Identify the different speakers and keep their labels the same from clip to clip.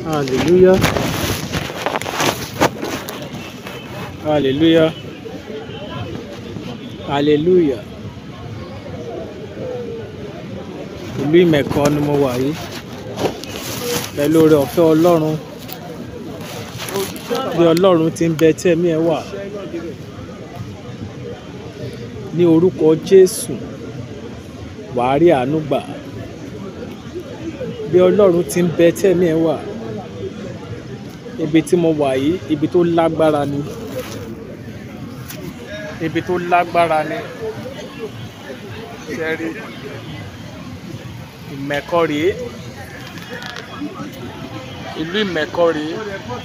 Speaker 1: Hallelujah. Hallelujah. Hallelujah. Ìlú Ìmẹ̀kọ ni mo wà yìí. Pẹ̀lú oore ọ̀fẹ́ Ọlọ́run. Bí Ọlọ́run ti ń bẹ tí ẹ̀mí ẹ̀ wà. Ní orúkọ Jésù, wàá rí àánú gbà. Bí Ọlọ́run ti ń bẹ tí ẹ̀mí ẹ̀ wà. Ibi tí mo wà yìí, ibi tó lágbára ni. Ibi tó lágbára ni. Ṣé ẹ rí? Ìmẹ̀kọ rèé. Ìlú Ìmẹ̀kọ rèé.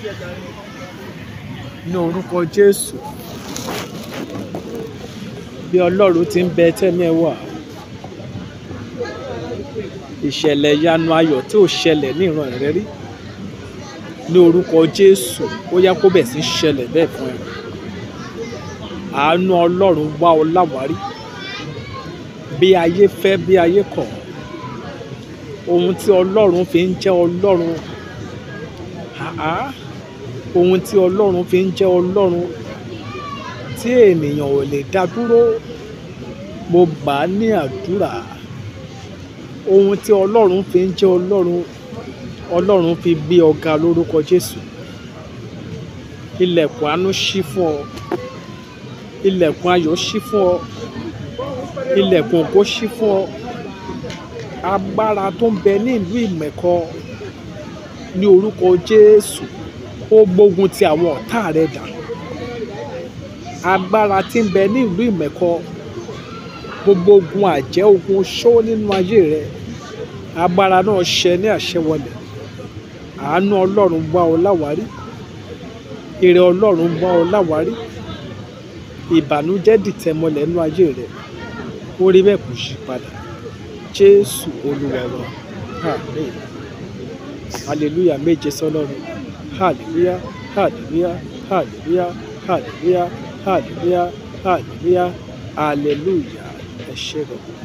Speaker 1: Ní orúkọ Jésù. Bí Ọlọ́run ti ń bẹ tí ẹ̀mí ẹ̀ wà. Ìṣẹ̀lẹ̀ ìyanu ayọ̀ tí ò ṣẹlẹ̀ ní ìran rẹ rí. Ní orúkọ Jésù, ó yá kó bẹ̀ sí ṣẹlẹ̀ bẹ́ẹ̀ fún ẹ. Àánú Ọlọ́run wá ọ láwárí. Bí ayé fẹ́, bí ayé kọ̀. Ohun tí Ọlọ́run fi ń jẹ́ Ọlọ́run. Àá. Ohun tí Ọlọ́run fi ń jẹ́ Ọlọ́run. Tí ènìyàn ò lè dá dúró. Mo gbà á ní àdúrà. Ohun tí Ọlọ́run fi ń jẹ́ Ọlọ́run. Ọlọ́run fi gbé ọ ga lórúkọ Jésù. Ilẹ̀kùn àánú ṣí fún ọ. Ilẹ̀kùn ayọ̀ ṣí fún ọ. Ilẹ̀kùn ògo ṣí fún ọ. Agbára tó ń bẹ ní ìlú Ìmẹ̀kọ. Ní orúkọ Jésù. Ó gbógun ti àwọn ọ̀tá rẹ dà. Agbára tí ń bẹ ní ìlú Ìmẹ̀kọ. Gbogbo ogun àjẹ́, ogun oṣó nínú ayé rẹ. Agbára náà ṣẹ ní àṣẹwọlẹ̀. Àánú Ọlọ́run wá ọ láwárí. Ire Ọlọ́run wá ọ láwárí. Ìbànújẹ́ dìtẹ̀ mọ́lẹ̀ nínú ayé rẹ. Ó rí bẹ́ẹ̀ kò yí padà. Jésù Olúwa wa. Àmín. Hallelujah méje sọ́lọ́run. Hallelujah. Hallelujah. Hallelujah. Hallelujah. Hallelujah. Hallelujah. Hallelujah. Ẹ ṣé gan.